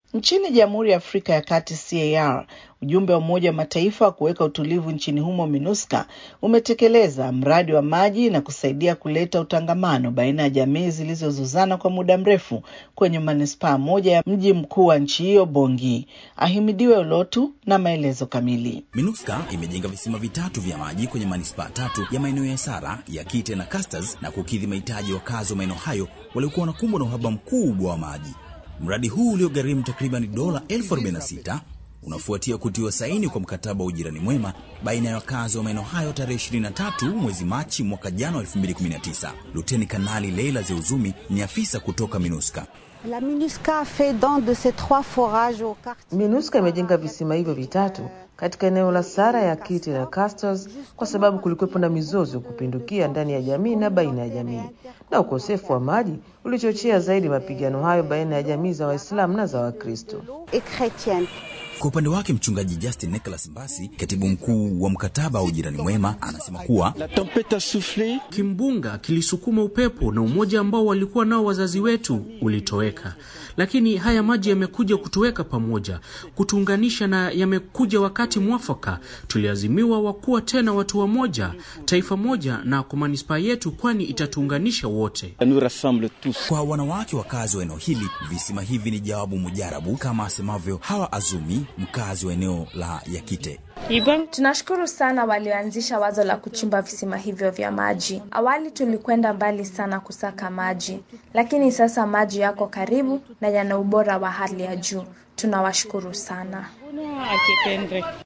Nchini Jamhuri ya Afrika ya Kati CAR, ujumbe wa Umoja wa Mataifa wa kuweka utulivu nchini humo MINUSCA umetekeleza mradi wa maji na kusaidia kuleta utangamano baina ya jamii zilizozozana kwa muda mrefu kwenye manispaa moja ya mji mkuu wa nchi hiyo Bongi. Ahimidiwe Olotu na maelezo kamili. MINUSCA imejenga visima vitatu vya maji kwenye manispaa tatu ya maeneo ya Sara, ya Kite na Casters na kukidhi mahitaji ya wakazi wa maeneo hayo waliokuwa wanakumbwa na uhaba mkubwa wa maji. Mradi huu uliogharimu takriban dola elfu arobaini na sita unafuatia kutiwa saini kwa mkataba wa ujirani mwema baina ya wakazi wa maeneo hayo tarehe 23 mwezi Machi mwaka jana wa 2019. Luteni Kanali Leila Zeuzumi ni afisa kutoka MINUSCA. La MINUSCA fait don de ces trois forages au quartier. MINUSCA imejenga visima hivyo vitatu katika eneo la Sara ya Kiti na Castors kwa sababu kulikuwepo na mizozo kupindukia ndani ya jamii na baina ya jamii, na ukosefu wa maji ulichochea zaidi mapigano hayo baina ya jamii za Waislamu na za Wakristo. et chrétienne. Kwa upande wake mchungaji Justin Nicholas Mbasi, katibu mkuu wa mkataba wa ujirani mwema, anasema kuwa La tempête a soufflé. Kimbunga kilisukuma upepo na umoja ambao walikuwa nao wazazi wetu ulitoweka, lakini haya maji yamekuja kutuweka pamoja, kutuunganisha, na yamekuja wakati mwafaka. Tuliazimiwa wakuwa tena watu wamoja, taifa moja, na kwa manispaa yetu, kwani itatuunganisha wote. Ça nous rassemble tous. kwa wanawake wakazi wa eneo hili visima hivi ni jawabu mujarabu, kama asemavyo Hawa Azumi, mkazi wa eneo la Yakite. Tunashukuru sana walioanzisha wazo la kuchimba visima hivyo vya maji. Awali tulikwenda mbali sana kusaka maji, lakini sasa maji yako karibu na yana ubora wa hali ya juu. Tunawashukuru sana.